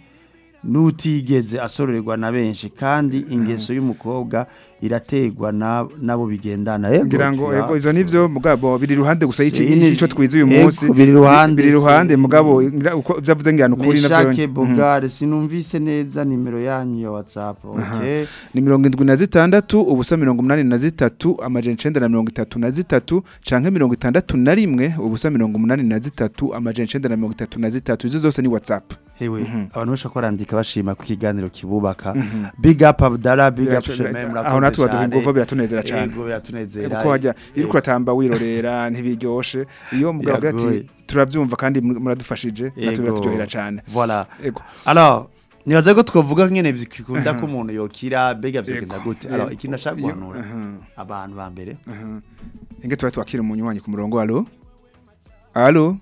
n'utigeze asororerwa na benshi kandi ingeso y'umukobwa irategwa na- nabo bigendana Ego, ngira ngo tura- ego izo nivyo mugabo biri ruhande gusa y'iki Sini- ico twize uyu Ego, munsi biri ruhande, biri ruhande si- mugabo ngira uko vyavuze ngira nukuri Meshake Bogare sinumvise neza nimero yanyu ya WhatsApp okay ni mirongo indwi na zitandatu ubusa mirongo umunani na zitatu amajana icenda na mirongo itatu na zitatu canke mirongo itandatu na rimwe ubusa mirongo umunani na zitatu amajana icenda na mirongo itatu na zitatu izo zose ni whatsapp hewe abantu benshi ko barandika bashima ko ikiganiro kibubaka big up Abdallah big up Shemem aho natwe baduha inguvu biratunezera cane Ego biratunezera kuko hajya iyo uriko uratamba wirorera ntibiryoshe iyo mugabo agira ati Biragoye. turavyumva kandi muradufashije natwe Ego. biraturyohera cane voilà ego alors nibaza ko twovuga nyene bikunda ko umuntu yokira bega vyogenda Ego. gute alors Ego. ikintu nashaka Iyo- guhanura aha. abantu ba mbere Aha. Inge tuba twakira umunywanyi ku murongo alo alo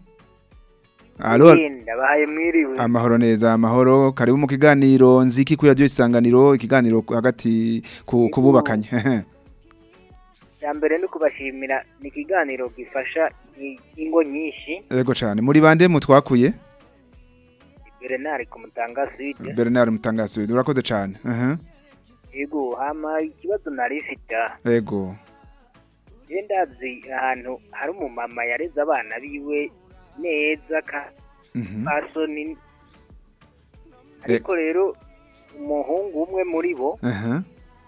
alo ndabahaye mwiriwe amahoro neza amahoro karibu mu kiganiro nziki kuri radio isanganiro ikiganiro hagati ku kububakanye icya mbere ni ukubashimira ni ikiganiro gifasha i- ingo nyinshi Yego cyane muri bande mutwakuye berenari ku mutanga side Bernard Mutangasuye urakoze cyane aha yego hama ikibazo nari ifite yego je ndazi ahantu hari umumama yareze abana biwe neza ka mhm pasoni ariko rero umuhungu umwe muri bo aha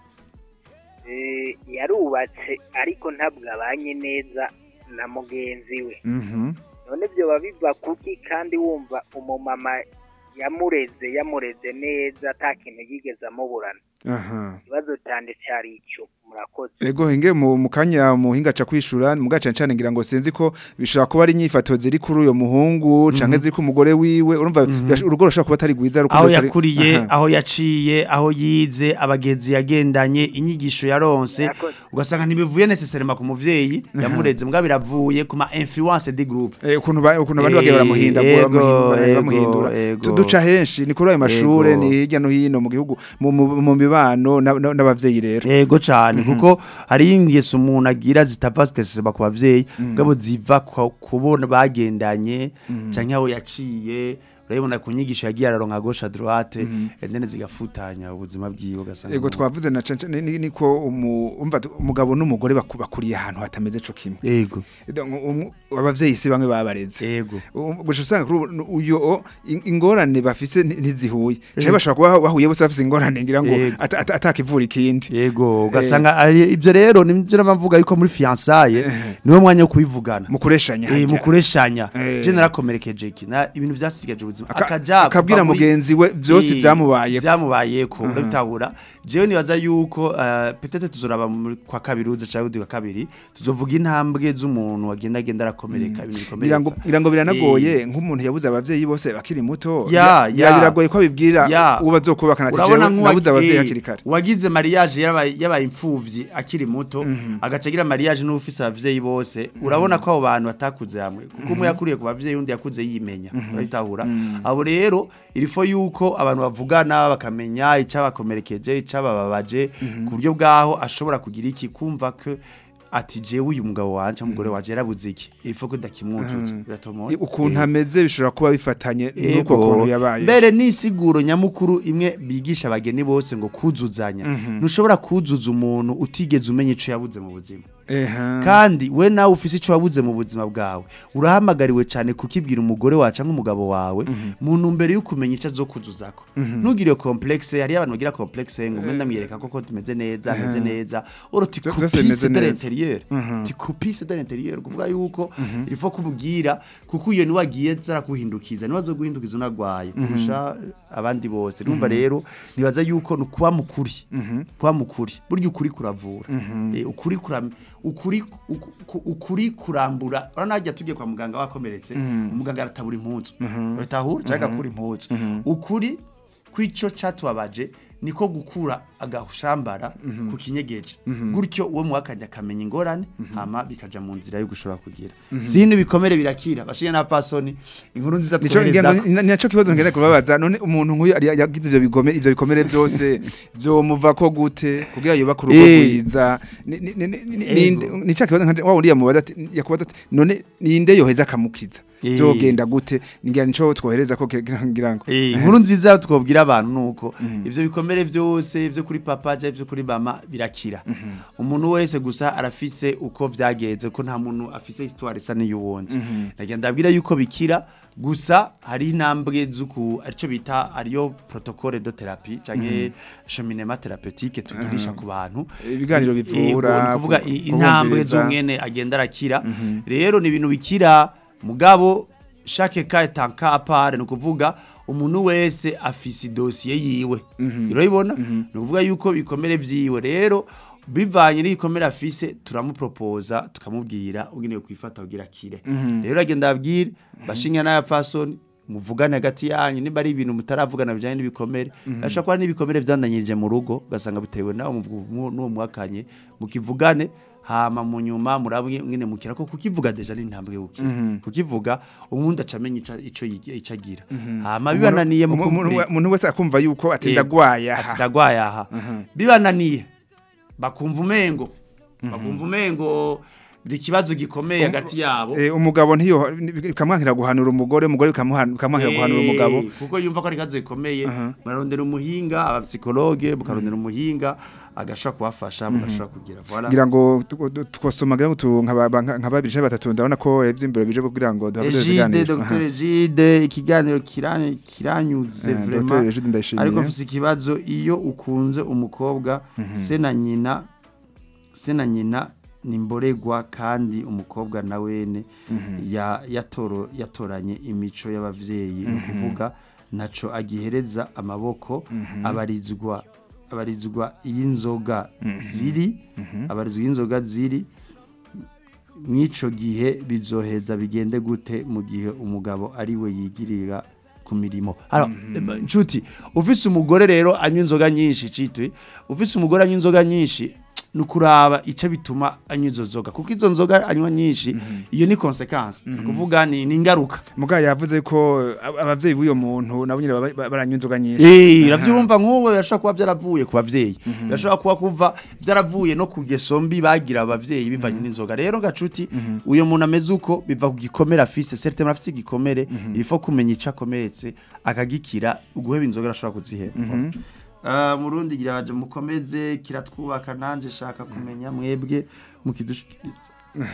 eh, yarubatse ariko ntabwo abanye neza na mugenzi we mhm none byoba biva kuki kandi wumva umumama yamureze yamureze neza ata kintu yigeze amuburana aha ikibazo cyane cyari icyo murakoze Ego hinge mu mukanya muhinga ca kwishura mugaca cyane ngira ngo sinzi ko bishobora kuba ari inyifato ziri kuri uyo muhungu canke ziri ku mugore wiwe urumva birash- urugo rushobora kuba atari rwiza rukundo aho rutari- yakuriye Aha. aho yaciye aho yize abagenzi yagendanye inyigisho yaronse Murakoze. ugasanga ntibivuye necessairement ku muvyeyi yamureze mbwa biravuye ku ma influence de groupe Eh, ukuntu ba- ukuntu abandi Eh, bagiye baramuhinda ego, bamuhindura- ego, bamuhindura ego. Tu- duca henshi ni kuri ayo mashure Ego. ni hirya no hino mu gihugu mu- mu mu mibano na- na- n'abavyeyi rero yego cyane kuko hari ingeso umuntu agira zitava ziteseba ku bavyeyi ngabo ziva ku- kubona bagendanye canke aho yaciye urabibona ku nyigisho yagiye araronka gauche à droite endene zigafutanya ubuzima bwiwe ugasanga ego umuntu- twavuze na cance ni- ni- niko umu- umva tu- umugabo n'umugore baku- bakuriye ahantu hatameze co kimwe yego Donc, umu- abavyeyi si bamwe babareze yego Um, gusa usanga kuri ubu uyo o, in- ingorane bafise nti- ntizihuye cyane bashobora kuba bahuye bose bafise ingorane ngira ngo Yego. ata- ata- atakivura ikindi yego ugasanga ari- ibyo rero nibyo nabavuga yuko muri fiançaille niwo mwanya wo kubivugana mu kureshanya Eh, harya. mu kureshanya Eh. je narakomerekeje iki na ibintu byasigaje ubuzima Aka- akaja akabwira kuva muri- mugenzi we vyose Eh, vyamubayeko. vyamubayeko urabitahura jewe nibaza yuko uh, peut-être tuzoraba muri kwa kabiri uza cyangwa undi kwa kabiri tuzovuga intambwe z'umuntu agenda agenda arakomereka ibintu ngira ngo bikomeretsa ngira ngo biranagoye nk'umuntu yabuze abavyeyi bose bakiri muto Ya, ya- ya. biragoye ko abibwira Ya. uwo bazokubakana ati urabona jewe nabuze abavyeyi nk'uwagiye hakiri kare wagize mariage yabaye yabaye imfuvyi akiri muto agaca agira mariage n'ufise abavyeyi bose urabona ko abo bantu batakuze hamwe kuko umwe yakuriye ku bavyeyi undi yakuze yimenya urabitahura abo rero irifo yuko abantu bavugana bakamenya icabakomerekeje icabababaje ku buryo bwaho ashobora kugira iki kumva ko ati jewe uyu mugabo wanje umugore wanje yarabuze iki irifo ko ndakimwujutse biratomoye ukuntu Eh. ameze bishobora kuba bifatanye n'uko Ego. kuntu yabaye mbere n'isiguro nyamukuru imwe bigisha abageni bose ngo kuzuzanya ntushobora kuzuza umuntu utigeze umenya ico yabuze mu buzima Eha. kandi we nawe ufise ico wabuze mu buzima bwawe urahamagariwe cyane kukibwira umugore wacu cyangwa umugabo wawe mu ntumbero yo kumenya ico azokuzuzako ntugire iyo complexe hari abantu bagira complexe ngo mwe ndamwiyereka koko tumeze neza ameze neza oro ti Vyose bimeze coupisse de neza. l'intérieur ti coupisse de l'intérieur kuvuga yuko il faut kubwira kuko iyo niwe agiye zarakuhindukiza niwe azoguhindukiza unagwaye kurusha abandi bose urumva rero nibaza yuko ni ukuba mukuri kuba mukuri burya ukuri kuravura Eh, ukuri kuram ukuri uku- uku- ukuri kurambura urabona hajya tugiye kwa muganga wakomeretse umuganga aratabura impuzu uratahura cyangwa agakura impuzu ukuri kw'icyo cyatubabaje niko gukura agashambara ku kinyegeje gutyo uwo mwakajya akamenya ingorane hama bikaja mu nzira yo gushobora kugira sino ibikomere birakira bashiye na pasoni inkuru nziza Nico ngira twohereza ngo ni naco kibazo ngenda kubabaza none umuntu nk'uyu ari- yagize ivyo bikomere ivyo bikomere byose byomuva ko gute kugira yoba ku rugo Eh. rwiza ni ni ni- ni- Ego. ni- ni ca kibazo nka wa wundi yamubaza ati yakubaza ati none ninde yoheza akamukiza Eh. byogenda gute ngira nico twohereza ko kira- ngira ngo Eh, inkuru nziza twobwira abantu nuko ivyo bikomere byose byo kuri papa je byo kuri mama birakira umuntu wese gusa arafise uko vyagenze ko nta muntu afise histoire isa n'iyuwundi nagenda ndabwira yuko bikira gusa hari intambwe zuku arico bita ariyo protocole de thérapie canke cheminement thérapeutique tugirisha ku bantu Ibiganiro Eh, bivura, eh, ni kuvuga ku- i- intambwe kubumviriza. z'umwene agenda arakira rero ni ibintu bikira mugabo chaque cas est un cas à part ni ukuvuga umuntu wese afise idosiye yiwe urabibona ni ukuvuga yuko bikomere vyiwe rero bivanye n'ibikomere afise turamupropoza tukamubwira ugenewe kwifata kugira kire rero agenda abwire bashinga n'aya fasoni muvugane hagati yanyu niba ari ibintu mutaravugana bijyanye n'ibikomere ashobora kuba n'ibikomere byandanyirije mu rugo ugasanga bitewe nawe mu- mu- n'uwo mwakanye mukivugane hama mu nyuma murabwe mwene mukira ko kukivuga deja ni intambwe gukira kukivuga umuntu acamenya ico ico yigi- ico agira hama bibananiye mu Umuntu- umuntu kumubwira- we- umuntu wese akumva yuko ati Yego. ndagwaye ati aha ndagwaye aha bibananiye bakumva umengo bakumva umengo ni ikibazo gikomeye hagati yabo Eh, umugabo ntiyo bikamwankira guhanura umugore umugore bikamuhan- bikamwankira guhanura Eh, umugabo kuko yumva ko ari kazo gikomeye murarondera umuhinga abapsikologe mukarondera umuhinga agashobora kubafasha mugashobora kugira voilà ngira ngo tu- tu- twosoma ngira ngo tu- nkaba nka- nka babiri canke batatu ndabona ko ivy'imbere bije kugira ngo duhabure Egide ikiganiro Dr Egide ikiganiro kiranye kiranyuze Eh, vraiment Dr. Egide ndayishimiye. ariko mfise ikibazo iyo ukunze umukobwa se na nyina se na nyina ni mboregwa kandi umukobwa na wene ya yatoro yatoranye imico y'abavyeyi no kuvuga naco agihereza amaboko abarizwa abarizwa y'inzoga ziri abarizwa y'inzoga ziri mw'ico gihe bizoheza bigende gute mu gihe umugabo ari we yigirira ku mirimo alors eh, nshuti ufise umugore rero anywa inzoga nyinshi citwe ufise umugore anywa inzoga nyinshi nukuraba ico bituma anywa izo nzoga kuko izo nzoga anywa nyinshi iyo ni consequence kuvuga ni ni ingaruka mugabo yavuze ko ab- abavyeyi b'uyo muntu nabo nyine baba- ba- baranywa inzoga nyinshi Eh, uravyumva nk'uwo birashobora kuba vyaravuye ku bavyeyi birashobora kuba kuva vyaravuye no ku ngeso mbi bagira abavyeyi bivanye n'inzoga rero gacuti uyo muntu ameze uko biva ku gikomere afise certainement afise igikomere il faut kumenya ico akomeretse akagikira uguheba inzoga arashobora kuziheba Uh, murundi gira baje mukomeze kiratwubaka nanje shaka kumenya mwebwe mukidushikiriza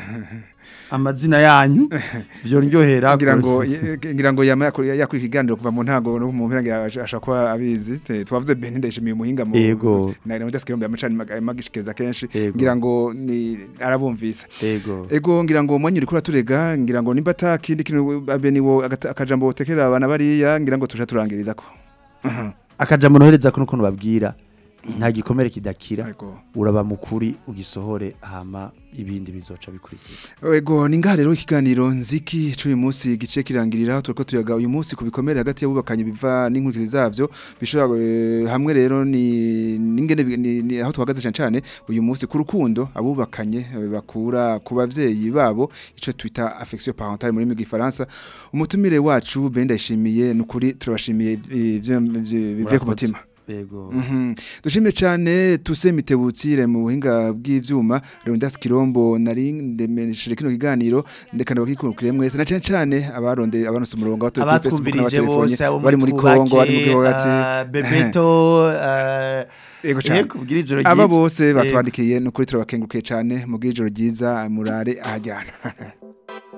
amazina yanyu vyondyohera ngira ngo ye- ngira ngo yama yakora yakora ikiganiro kuva mu ntago no mu mpera ashaka kuba abizi Te- twavuze Ben ndayishimiye umuhinga mu Yego. na na mudaske yombe amacani magishikeza kenshi Yego. ngira ngo ni arabumvisa yego Ego ngira ngo mwanyu uriko uraturega ngira ngo nimba ata kindi kintu abe niwo agata- akajambo utekera abana bariya ngira ngo tuja turangiriza ko akajambo nohereza ko nukuntu babwira nta gikomere kidakira Ego. uraba mukuri ugisohore hama ibindi bizoca bikurikira Ego ni ngaha rero ikiganiro nziki c'uyu munsi gice kirangirira turiko tuyaga uyu munsi ku bikomere hagati y'abubakanye biva n'inkurikizi zavyo bishobora eh, hamwe rero ni ningene bi- ni, ni aho tuhagaze cyane cyane uyu munsi ku rukundo abubakanye eh, bakura ku bavyeyi babo ico twita affection parentale muri gifaransa umutumire wacu benda ishimiye nukuri turabashimiye eh, ivyo- ivyo- bivuye ku mutima yego Mhm. Dushimire cyane tuse mitebutire mu buhinga bw'ivyuma Leonidas Kirombo nari ndemesheje kino kiganiro ndekana bakikurukire mwese na cyane cyane abaronde abanose umurongo abato abatwumvirije bose abo bari muri Kongo bari mu gihugu ati bebeto eh, Yego cyane. yego kugira ijoro aba ryiza. bose Yego. batwandikiye nukuri turabakengurukiye cyane mu bw'ijoro ryiza murare ahajyana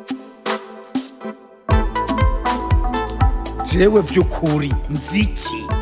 jewe vy'ukuri nziki